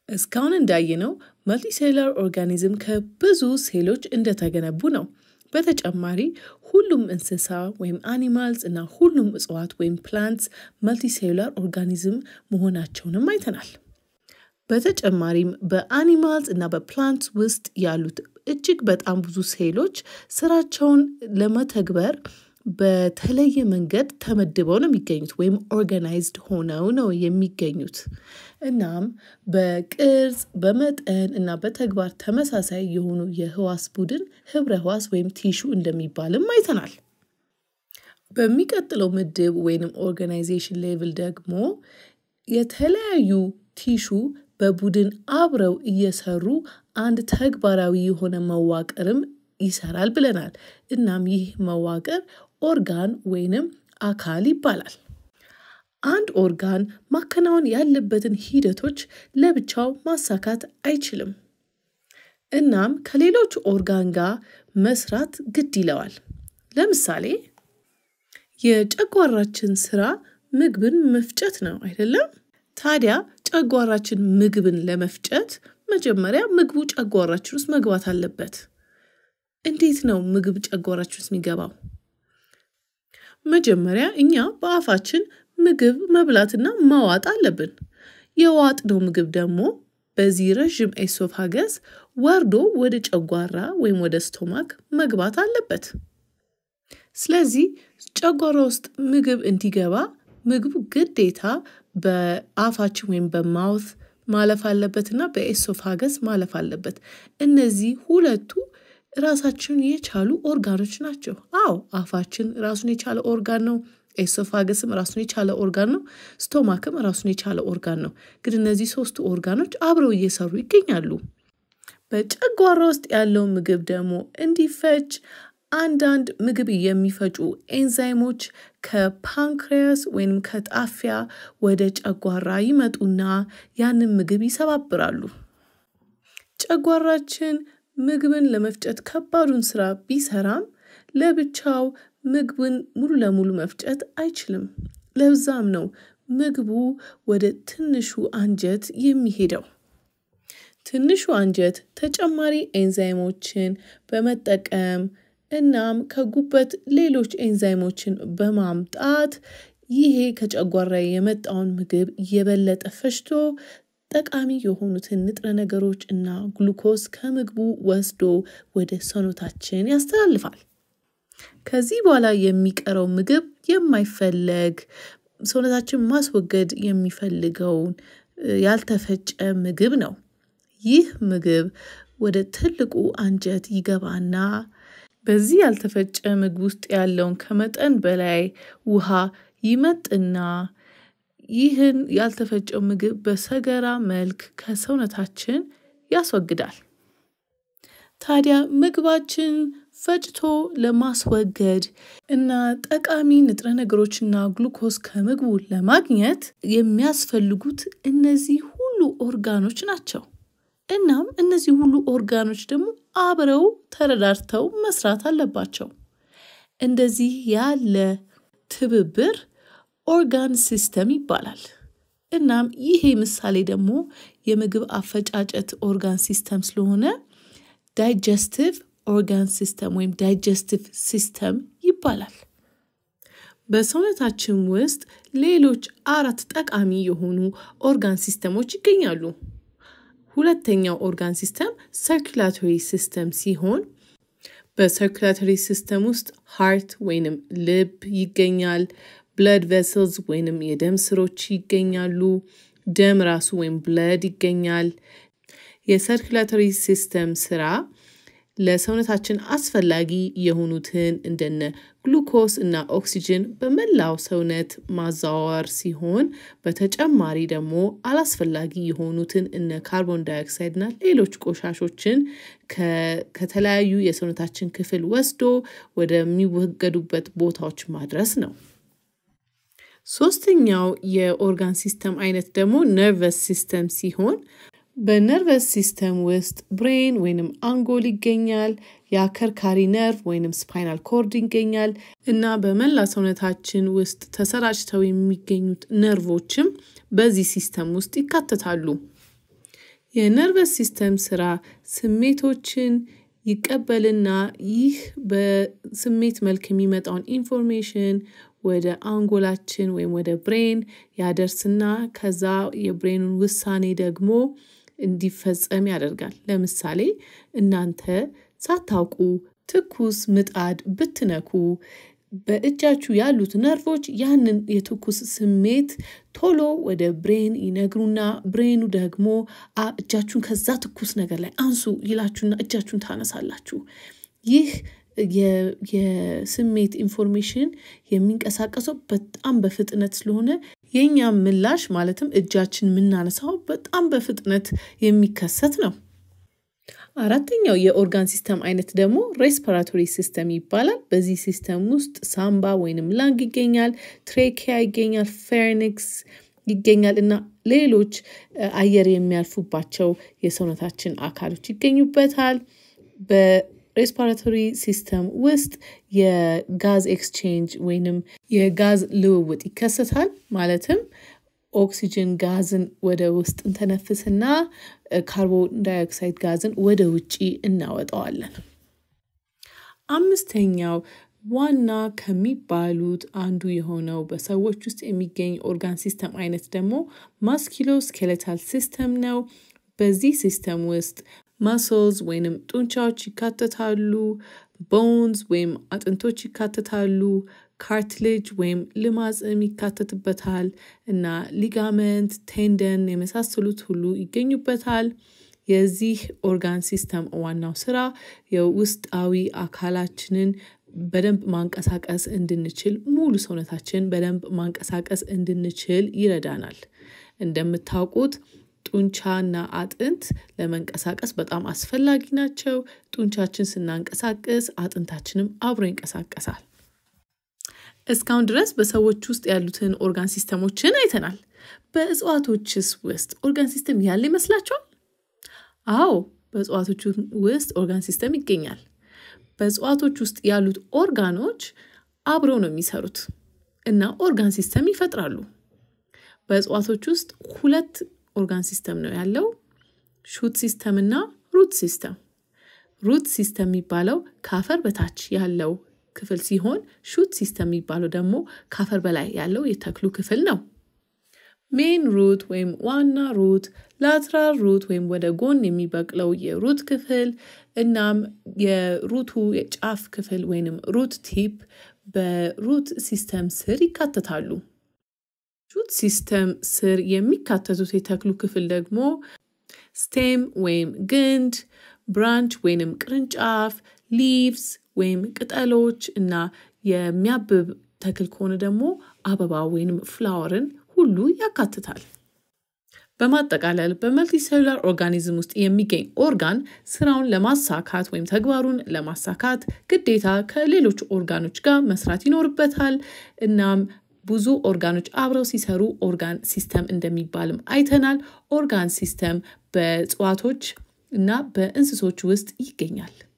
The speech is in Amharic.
እስካሁን እንዳየነው መልቲሴሉላር ኦርጋኒዝም ከብዙ ሴሎች እንደተገነቡ ነው። በተጨማሪ ሁሉም እንስሳ ወይም አኒማልስ እና ሁሉም እጽዋት ወይም ፕላንትስ መልቲሴሉላር ኦርጋኒዝም መሆናቸውንም አይተናል። በተጨማሪም በአኒማልስ እና በፕላንትስ ውስጥ ያሉት እጅግ በጣም ብዙ ሴሎች ስራቸውን ለመተግበር በተለየ መንገድ ተመድበው ነው የሚገኙት ወይም ኦርጋናይዝድ ሆነው ነው የሚገኙት። እናም በቅርጽ በመጠን እና በተግባር ተመሳሳይ የሆኑ የህዋስ ቡድን ህብረ ህዋስ ወይም ቲሹ እንደሚባልም አይተናል። በሚቀጥለው ምድብ ወይንም ኦርጋናይዜሽን ሌቭል ደግሞ የተለያዩ ቲሹ በቡድን አብረው እየሰሩ አንድ ተግባራዊ የሆነ መዋቅርም ይሰራል ብለናል። እናም ይህ መዋቅር ኦርጋን ወይንም አካል ይባላል። አንድ ኦርጋን ማከናወን ያለበትን ሂደቶች ለብቻው ማሳካት አይችልም። እናም ከሌሎች ኦርጋን ጋር መስራት ግድ ይለዋል። ለምሳሌ የጨጓራችን ስራ ምግብን መፍጨት ነው አይደለም? ታዲያ ጨጓራችን ምግብን ለመፍጨት መጀመሪያ ምግቡ ጨጓራችን ውስጥ መግባት አለበት። እንዴት ነው ምግብ ጨጓራችን ውስጥ የሚገባው? መጀመሪያ እኛ በአፋችን ምግብ መብላትና ማዋጥ አለብን። የዋጥነው ምግብ ደግሞ በዚህ ረዥም ኤሶፋገስ ወርዶ ወደ ጨጓራ ወይም ወደ ስቶማክ መግባት አለበት። ስለዚህ ጨጓራ ውስጥ ምግብ እንዲገባ ምግቡ ግዴታ በአፋችን ወይም በማውት ማለፍ አለበት እና በኤሶፋገስ ማለፍ አለበት። እነዚህ ሁለቱ ራሳቸውን የቻሉ ኦርጋኖች ናቸው። አዎ አፋችን ራሱን የቻለ ኦርጋን ነው። ኤሶፋገስም ራሱን የቻለ ኦርጋን ነው። ስቶማክም ራሱን የቻለ ኦርጋን ነው። ግን እነዚህ ሶስቱ ኦርጋኖች አብረው እየሰሩ ይገኛሉ። በጨጓራ ውስጥ ያለው ምግብ ደግሞ እንዲፈጭ አንዳንድ ምግብ የሚፈጩ ኤንዛይሞች ከፓንክሪያስ ወይም ከጣፊያ ወደ ጨጓራ ይመጡና ያንን ምግብ ይሰባብራሉ። ጨጓራችን ምግብን ለመፍጨት ከባዱን ስራ ቢሰራም ለብቻው ምግብን ሙሉ ለሙሉ መፍጨት አይችልም። ለዛም ነው ምግቡ ወደ ትንሹ አንጀት የሚሄደው። ትንሹ አንጀት ተጨማሪ ኤንዛይሞችን በመጠቀም እናም ከጉበት ሌሎች ኤንዛይሞችን በማምጣት ይሄ ከጨጓራ የመጣውን ምግብ የበለጠ ፈጭቶ ጠቃሚ የሆኑትን ንጥረ ነገሮች እና ግሉኮስ ከምግቡ ወስዶ ወደ ሰውነታችን ያስተላልፋል። ከዚህ በኋላ የሚቀረው ምግብ የማይፈለግ ሰውነታችን ማስወገድ የሚፈልገውን ያልተፈጨ ምግብ ነው። ይህ ምግብ ወደ ትልቁ አንጀት ይገባና በዚህ ያልተፈጨ ምግብ ውስጥ ያለውን ከመጠን በላይ ውሃ ይመጥና ይህን ያልተፈጨው ምግብ በሰገራ መልክ ከሰውነታችን ያስወግዳል። ታዲያ ምግባችን ፈጭቶ ለማስወገድ እና ጠቃሚ ንጥረ ነገሮችና ግሉኮስ ከምግቡ ለማግኘት የሚያስፈልጉት እነዚህ ሁሉ ኦርጋኖች ናቸው። እናም እነዚህ ሁሉ ኦርጋኖች ደግሞ አብረው ተረዳድተው መስራት አለባቸው። እንደዚህ ያለ ትብብር ኦርጋን ሲስተም ይባላል። እናም ይሄ ምሳሌ ደግሞ የምግብ አፈጫጨት ኦርጋን ሲስተም ስለሆነ ዳይጀስቲቭ ኦርጋን ሲስተም ወይም ዳይጀስቲቭ ሲስተም ይባላል። በሰውነታችን ውስጥ ሌሎች አራት ጠቃሚ የሆኑ ኦርጋን ሲስተሞች ይገኛሉ። ሁለተኛው ኦርጋን ሲስተም ሰርኩላቶሪ ሲስተም ሲሆን በሰርኩላቶሪ ሲስተም ውስጥ ሃርት ወይንም ልብ ይገኛል። ብለድ ቬስልስ ወይንም የደም ስሮች ይገኛሉ። ደም ራሱ ወይም ብለድ ይገኛል። የሰርኩላቶሪ ሲስተም ስራ ለሰውነታችን አስፈላጊ የሆኑትን እንደነ ግሉኮስ እና ኦክሲጅን በመላው ሰውነት ማዛወር ሲሆን በተጨማሪ ደግሞ አላስፈላጊ የሆኑትን እነ ካርቦን ዳይኦክሳይድ እና ሌሎች ቆሻሾችን ከተለያዩ የሰውነታችን ክፍል ወስዶ ወደሚወገዱበት ቦታዎች ማድረስ ነው። ሶስተኛው የኦርጋን ሲስተም አይነት ደግሞ ነርቨስ ሲስተም ሲሆን በነርቨስ ሲስተም ውስጥ ብሬን ወይንም አንጎል ይገኛል። የአከርካሪ ነርቭ ወይንም ስፓይናል ኮርድ ይገኛል እና በመላ ሰውነታችን ውስጥ ተሰራጭተው የሚገኙት ነርቮችም በዚህ ሲስተም ውስጥ ይካተታሉ። የነርቨስ ሲስተም ስራ ስሜቶችን ይቀበልና ይህ በስሜት መልክ የሚመጣውን ኢንፎርሜሽን ወደ አንጎላችን ወይም ወደ ብሬን ያደርስና ከዛ የብሬኑን ውሳኔ ደግሞ እንዲፈጸም ያደርጋል። ለምሳሌ እናንተ ሳታውቁ ትኩስ ምጣድ ብትነኩ በእጃችሁ ያሉት ነርቮች ያንን የትኩስ ስሜት ቶሎ ወደ ብሬን ይነግሩና ብሬኑ ደግሞ እጃችሁን ከዛ ትኩስ ነገር ላይ አንሱ ይላችሁና እጃችሁን ታነሳላችሁ። ይህ የስሜት ኢንፎርሜሽን የሚንቀሳቀሰው በጣም በፍጥነት ስለሆነ የእኛም ምላሽ ማለትም እጃችን የምናነሳው በጣም በፍጥነት የሚከሰት ነው። አራተኛው የኦርጋን ሲስተም አይነት ደግሞ ሬስፐራቶሪ ሲስተም ይባላል። በዚህ ሲስተም ውስጥ ሳምባ ወይንም ላንግ ይገኛል፣ ትሬኪያ ይገኛል፣ ፌርኒክስ ይገኛል እና ሌሎች አየር የሚያልፉባቸው የሰውነታችን አካሎች ይገኙበታል። በሬስፓራቶሪ ሲስተም ውስጥ የጋዝ ኤክስቼንጅ ወይንም የጋዝ ልውውጥ ይከሰታል። ማለትም ኦክሲጅን ጋዝን ወደ ውስጥ እንተነፍስና ካርቦን ዳይኦክሳይድ ጋዝን ወደ ውጪ እናወጣዋለን። አምስተኛው ዋና ከሚባሉት አንዱ የሆነው በሰዎች ውስጥ የሚገኝ ኦርጋን ሲስተም አይነት ደግሞ ማስኪሎ ስኬሌታል ሲስተም ነው። በዚህ ሲስተም ውስጥ ማስልስ ወይንም ጡንቻዎች ይካተታሉ። ቦንስ ወይም አጥንቶች ይካተታሉ። ካርትሌጅ ወይም ልማጽም ይካተትበታል እና ሊጋመንት፣ ቴንደን የመሳሰሉት ሁሉ ይገኙበታል። የዚህ ኦርጋን ሲስተም ዋናው ስራ የውስጣዊ አካላችንን በደንብ ማንቀሳቀስ እንድንችል ሙሉ ሰውነታችን በደንብ ማንቀሳቀስ እንድንችል ይረዳናል። እንደምታውቁት ጡንቻና አጥንት ለመንቀሳቀስ በጣም አስፈላጊ ናቸው። ጡንቻችን ስናንቀሳቅስ አጥንታችንም አብሮ ይንቀሳቀሳል። እስካሁን ድረስ በሰዎች ውስጥ ያሉትን ኦርጋን ሲስተሞችን አይተናል። በእጽዋቶችስ ውስጥ ኦርጋን ሲስተም ያለ ይመስላችኋል? አዎ፣ በእጽዋቶች ውስጥ ኦርጋን ሲስተም ይገኛል። በእጽዋቶች ውስጥ ያሉት ኦርጋኖች አብረው ነው የሚሰሩት እና ኦርጋን ሲስተም ይፈጥራሉ። በእጽዋቶች ውስጥ ሁለት ኦርጋን ሲስተም ነው ያለው፣ ሹት ሲስተም እና ሩት ሲስተም። ሩት ሲስተም የሚባለው ከአፈር በታች ያለው ክፍል ሲሆን ሹት ሲስተም የሚባለው ደግሞ ከአፈር በላይ ያለው የተክሉ ክፍል ነው። ሜን ሩት ወይም ዋና ሩት፣ ላትራል ሩት ወይም ወደ ጎን የሚበቅለው የሩት ክፍል እናም የሩቱ የጫፍ ክፍል ወይንም ሩት ቲፕ በሩት ሲስተም ስር ይካተታሉ። ሹት ሲስተም ስር የሚካተቱት የተክሉ ክፍል ደግሞ ስቴም ወይም ግንድ፣ ብራንች ወይንም ቅርንጫፍ፣ ሊቭስ ወይም ቅጠሎች እና የሚያብብ ተክል ከሆነ ደግሞ አበባ ወይንም ፍላወርን ሁሉ ያካትታል። በማጠቃለል በመልቲሴሉላር ኦርጋኒዝም ውስጥ የሚገኝ ኦርጋን ስራውን ለማሳካት ወይም ተግባሩን ለማሳካት ግዴታ ከሌሎች ኦርጋኖች ጋር መስራት ይኖርበታል። እናም ብዙ ኦርጋኖች አብረው ሲሰሩ ኦርጋን ሲስተም እንደሚባልም አይተናል። ኦርጋን ሲስተም በእጽዋቶች እና በእንስሶች ውስጥ ይገኛል።